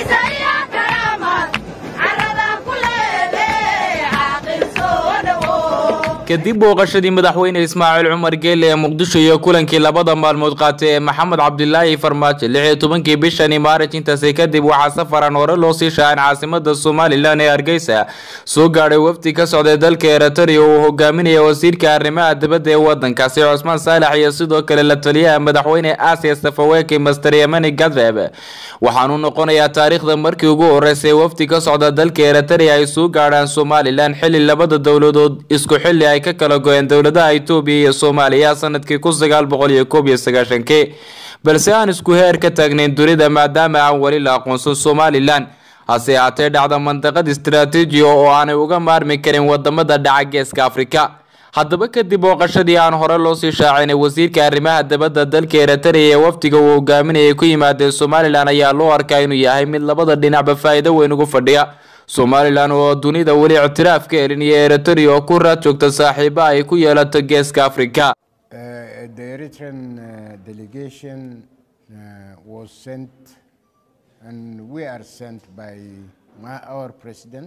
kadib booqashadii madaxweyne ismaaciil cumar geele ee muqdisho iyo kulankii labada maalmood qaatay ee maxamed cabdilaahi farmaajo lix iyo tobankii bishani maarij intaasi kadib waxaa safaran hore loo sii shaacin caasimada somalilan ee hargeysa soo gaadhay wafdi ka socday dalka eritrea uu hogaaminaya wasiirka arrimaha dibadda ee wadankaasi cusmaan saalax iyo sidoo kale la taliyaha madaxweyne aasiya safaweki master yemani gadreb waxaanu noqonayaa taariikhda markii ugu horeysay wafdi ka socda dalka eritrea ay soo gaadhaan somalilan xili labada dowladood isku xili ay ka kala go-een dowladaha etoobiya iyo soomaaliya sanadkii kun sagaal boqol iyo koob iyo sagaashankii balse aan isku heer ka taagnayn dunida maadaama aan weli la aqoonsan somalilan hase ahaatee dhacda mandaqad istaraatiiji oo aanay uga maarmi karin wadamada dhaca geeska afrika haddaba kadib booqashadii aan hore loosii shaacinay wasiirka arrimaha dibadda dalka eritrea ee wafdiga uu hogaaminayay ku yimaadeen somalilan ayaa loo arkaa inuu yahay mid labada dhinacba faa'iido weyn ugu fadhiya somalilan oo dunida weli ictiraaf ka helin iyo eritrea oo ku raad joogta saaxiiba ay ku yeelato geeska afrika Uh, the Eritrean uh, delegation uh, was sent, and we are sent by my, our president.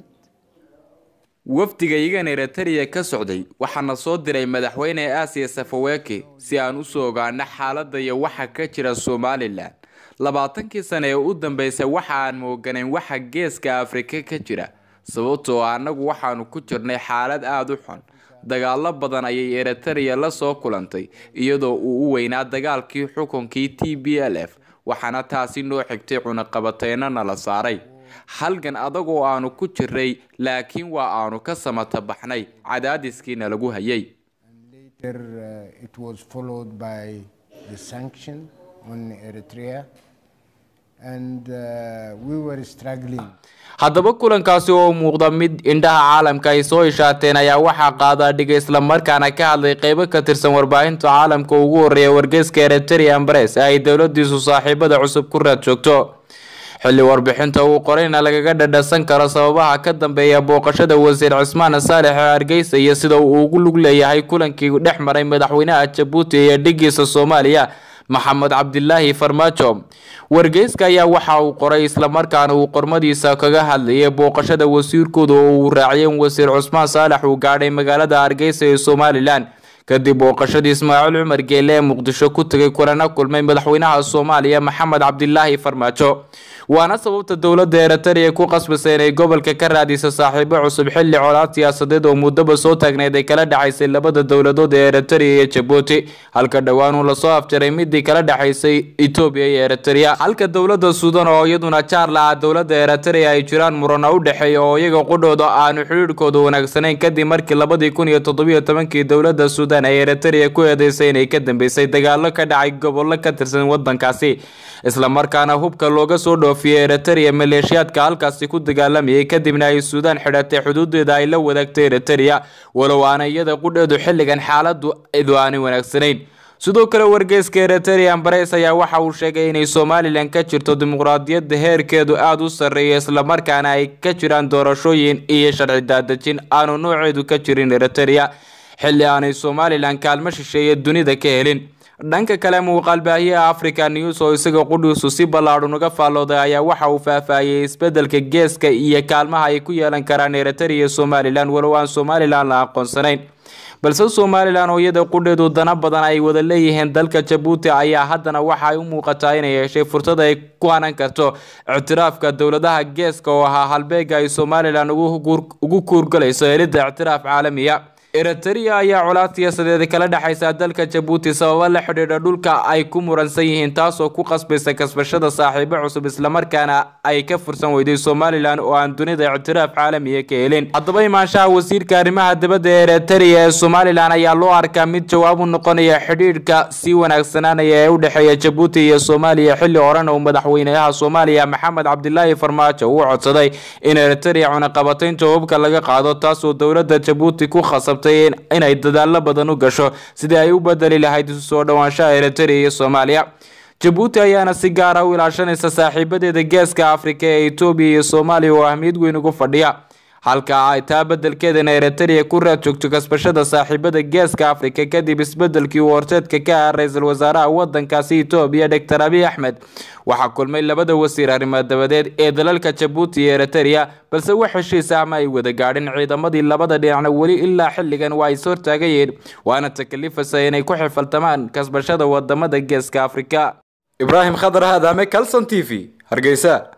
wafdiga iyagan eritrea ka socday waxaana soo diray madaxweyne aasiya safaweki si aan usoo ogaano xaaladda iyo waxa ka jira somalilan labaatankii sane ee u dambeysay waxa aan mooganayn waxa geeska afrika ka jira sababtoo annagu waxaanu ku jirnay xaalad aada u xun dagaalo badan ayay eritrea la soo kulantay iyadoo uu u weynaa dagaalkii xukunkii t b l f waxaana taasi noo xigtay cunaqabateyno nala saaray halgan adagoo aanu ku jiray laakiin waa aanu ka samata baxnay cadaadiskiina lagu hayay Later, uh, it was followed by the sanction on Eritrea, and uh, we were struggling. haddaba kulankaasi oo muuqda mid indhaha caalamka ay soo ishaateen ayaa waxaa qaadaa dhiga islamarkaana ka hadlay qeybo ka tirsan warbaahinta caalamka ugu horeeya wargeyska eritrea ambres ay dowladiisu saaxiibada cusub ku raad joogto xilli warbixinta uu qorayna lagaga dhadhasan karo sababaha ka dambeeya booqashada wasiir cismaan saalex ee hargeysa iyo sida uu ugu lug leeyahay kulankii dhex maray madaxweynaha jabuuti iyo dhigiisa soomaaliya maxamed cabdilaahi farmaajo wargeyska ayaa waxa uu qoray islamarkaana uu qormadiisa kaga hadlayay booqashada wasiirkooda oo uu raaciyay in wasiir cusmaan saalax uu gaadhay magaalada hargeysa ee somalilan kadib booqashadii ismaaciil cumar geele ee muqdisho ku tegay kulana kulmay madaxweynaha soomaaliya maxamed cabdilaahi farmaajo waana sababta dowladda eritrea ku qasbisay inay gobolka ka raadiso saaxiibo cusub xilli colaad siyaasadeed oo muddaba soo taagneyd ay kala dhacaysay labada dowladood ee eritrea iyo jabuuti halka dhowaan uu lasoo afjaray midii kala dhaxaysay etoobiya iyo eritrea halka dowladda suudan oo iyaduna jaar la ah dowladda eritrea ay jiraan murana u dhexeeya oo iyaga qudhooda aanu xidhiidhkooda wanaagsanayn kadib markii labadii kun iyo toddobiyo tobankii dowladda suudan ay eritrea ku eedeysay inay ka dambeysay dagaalo ka dhacay gobollo ka tirsan wadankaasi islamarkaana hubka looga soo dhoofiyey eritrea maleeshiyaadka halkaasi ku dagaalamayay kadibna ay suudaan xidhatay xuduudeeda ay la wadaagtay eritrea walow aana iyada qudheedu xilligan xaaladu idu aanay wanaagsanayn sidoo kale wargeyska eritrea ambares ayaa waxa uu sheegay inay somalilan ka jirto dimuqraadiyadda heerkeedu aada u sarreeya islamarkaana ay ka jiraan doorashooyin iyo sharci daadejin aanu nooceedu ka jirin eritrea xilli aanay somalilan kaalmo shisheeye dunida ka helin dhanka kale muuqaal baahiyaha africa news oo isaga qudhiisu si ballaadhan uga faallooday ayaa waxa uu faahfaahiyey isbedelka geeska iyo kaalmaha ay ku yeelan karaan eritrea iyo somalilan walow aan somalilan la aqoonsanayn balse somalilan oo iyada qudheedu dana badan ay wada leeyihiin dalka jabuuti ayaa haddana waxa ay u muuqataa inay heshay fursad ay ku hanan karto ictiraafka dowladaha geeska oo ahaa halbeega ay somalilan ugu kuurgalayso helidda ictiraaf caalamiya eritrea ayaa colaad siyaasadeed kala dhexaysa dalka jabuuti sababo la xidhiidha dhulka ay ku muransan yihiin taasoo ku qasbaysa kasbashada saaxiibo cusub islamarkaana ay ka fursan weyday somalilan oo aan dunida ictiraaf caalamiya ka helin haddaba imaanshaha wasiirka arrimaha dibadda ee eritrea ee somalilan ayaa loo arkaa mid jawaab u noqonaya xidhiidhka sii wanaagsanaanaya ee u dhexeeya jabuuti iyo soomaaliya xilli horena uu madaxweynaha soomaaliya maxamed cabdilaahi farmaajo uu codsaday in eritrea cunaqabataynta hubka laga qaado taasoo dowladda jabuuti ku khasabtay inay dadaalo badan u gasho sidii ay u bedeli lahayd isu soo dhowaanshaha eritrea iyo soomaaliya jabuuti ayaana si gaara u ilaashanaysa saaxiibadeeda geeska afrika ee etoobiya iyo soomaaliya oo ahmiyad weyn ugu fadhiya halka ay taa bedelkeedana eritrea ku raad joogto kasbashada saaxiibada geeska afrika kadib isbedelkii uu horteedka ka ah ra-iisul wasaaraha wadankaasi etoobiya doctor abiy axmed waxaa kulmay labada wasiir arrimaad dabadeed ee dalalka jabuuti iyo eritrea balse wax heshiis ah ma ay wada gaadhin ciidamadii labada dhinacna weli ilaa xilligan waa is hortaagayeen waana takalifasa inay ku xifaltamaan kasbashada wadamada geeska afrika ibraahim khadar haadame calson t v hargeysa